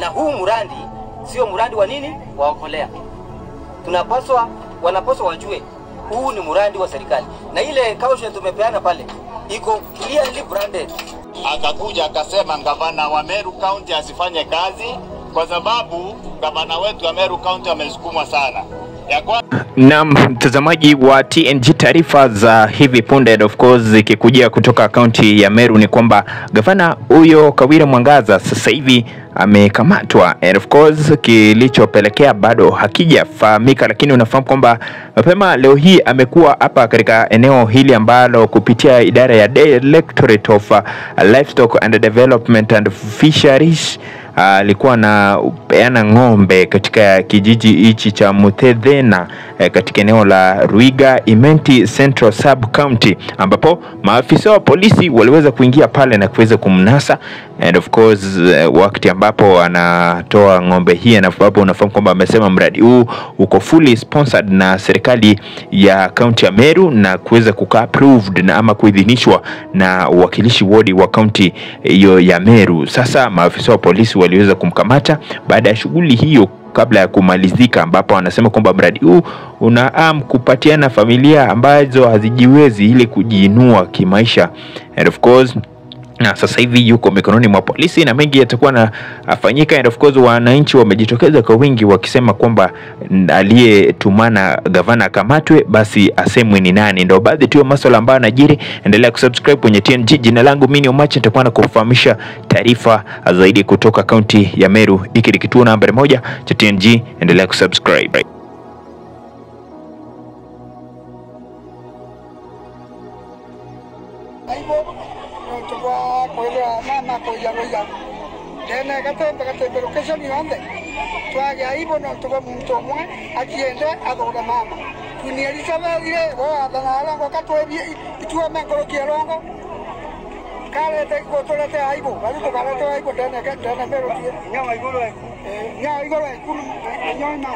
na huu mradi sio mradi wa nini waokolea. Tunapaswa, wanapaswa wajue huu ni mradi wa serikali, na ile caution tumepeana pale iko clearly branded. akakuja akasema gavana wa Meru County asifanye kazi kwa sababu gavana wetu wa Meru County amesukumwa sana. Ya kwa Na mtazamaji wa TNG, taarifa za hivi punde and of course zikikujia kutoka kaunti ya Meru ni kwamba gavana huyo Kawira Mwangaza sasa hivi amekamatwa and of course kilichopelekea bado hakijafahamika, lakini unafahamu kwamba mapema leo hii amekuwa hapa katika eneo hili ambalo kupitia idara ya Directorate of uh, Livestock and Development and Fisheries alikuwa anapeana ng'ombe katika kijiji hichi cha Muthethena eh, katika eneo la Ruiga Imenti Central Sub County, ambapo maafisa wa polisi waliweza kuingia pale na kuweza kumnasa and of course eh, wakati ambapo anatoa ng'ombe hii, na ambapo unafahamu kwamba amesema mradi huu uko fully sponsored na serikali ya kaunti ya Meru na kuweza kukaa approved na ama kuidhinishwa na uwakilishi wodi wa kaunti hiyo ya Meru. Sasa maafisa wa polisi waliweza kumkamata baada ya shughuli hiyo kabla ya kumalizika, ambapo anasema kwamba mradi huu unaam kupatiana familia ambazo hazijiwezi ili kujiinua kimaisha and of course na sasa hivi yuko mikononi mwa polisi na mengi yatakuwa nafanyika, and of course wananchi wamejitokeza kwa wingi wakisema kwamba n- aliyetumana gavana akamatwe, basi asemwe ni nani. Ndio baadhi tu ya masuala ambayo yanajiri. Endelea kusubscribe kwenye TNG. Jina langu mimi ni Omache, nitakuwa na kufahamisha taarifa zaidi kutoka kaunti ya Meru. Hiki ni kituo nambari moja cha TNG, endelea kusubscribe. aibo nontu bwa kwithira mama kuya kuya ndene gatembe gatembe location yonde twage aibo nontu bwa muntu umwe akiende athura mama tunielisa bathire bo athana arongo katwebie itua menkorokia rongo karete gutulete aibo bari tukarete aibo ndene ndene merutie nyama iguru nyama iguru ikuru nyama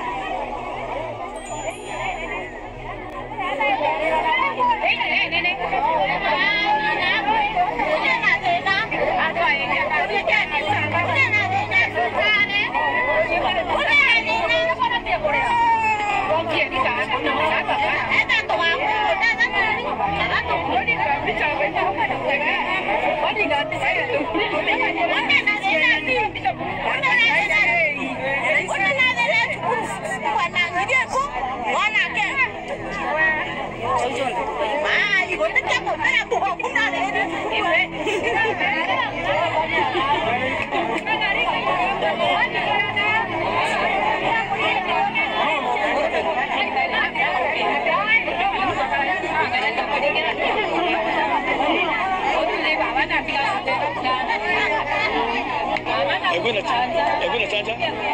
Hebu na hebu na chanja.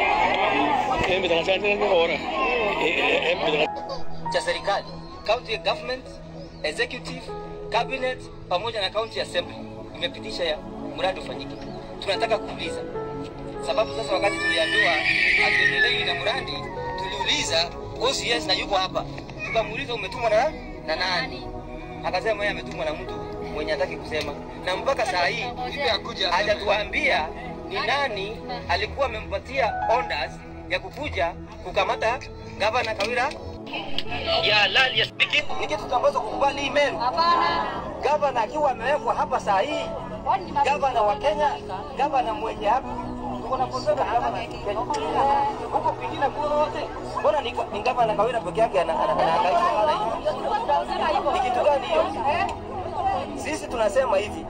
Hebu na chanja ndio bora. Hebu na cha serikali, county government, executive, cabinet pamoja na county assembly imepitisha ya mradi ufanyike. Tunataka kuuliza sababu sasa, wakati tuliambiwa hatuendelei na mradi, tuliuliza OCS na yuko hapa, tukamuuliza umetumwa na, na nani? Akasema yeye ametumwa na mtu mwenye hataki kusema, na mpaka saa hii hajatuambia ni nani alikuwa amempatia orders ya kukuja kukamata gavana Kawira ya halali ya speaking. Ni kitu tunapaswa kukubali hii Meru. Gavana akiwa amewekwa hapa saa hii, gavana wa Kenya, gavana mwenye hapa tuko na kusema gavana Kenya. huko kwingine kote, mbona ni, ni gavana Kawira peke yake ana- ana- anahangaika na wananchi? Ni kitu gani hiyo? Sisi tunasema hivi,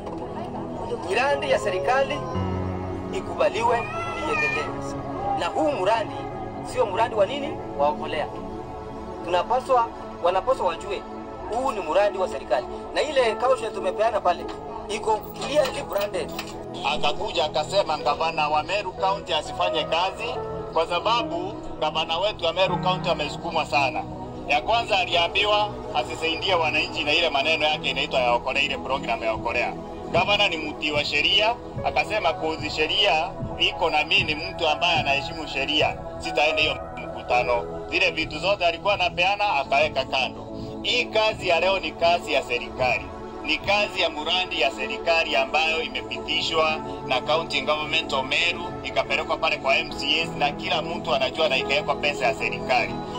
miradi ya serikali ikubaliwe iendelee, na huu mradi sio mradi wa nini waokolea. Tunapaswa, wanapaswa wajue huu ni mradi wa serikali, na ile caution tumepeana pale iko clearly branded. akakuja akasema gavana wa Meru County asifanye kazi kwa sababu gavana wetu wa Meru County amesukumwa sana. Ya kwanza aliambiwa asisaidie wananchi na ile maneno yake inaitwa ya okolea, ile program ya okolea. Gavana ni mtii wa sheria, akasema kuzi sheria iko na mimi ni mtu ambaye anaheshimu sheria, sitaenda hiyo mkutano. Zile vitu zote alikuwa anapeana akaweka kando. Hii kazi ya leo ni kazi ya serikali ni kazi ya muradi ya serikali ambayo imepitishwa na county government of Meru ikapelekwa pale kwa MCAs na kila mtu anajua na ikawekwa pesa ya serikali.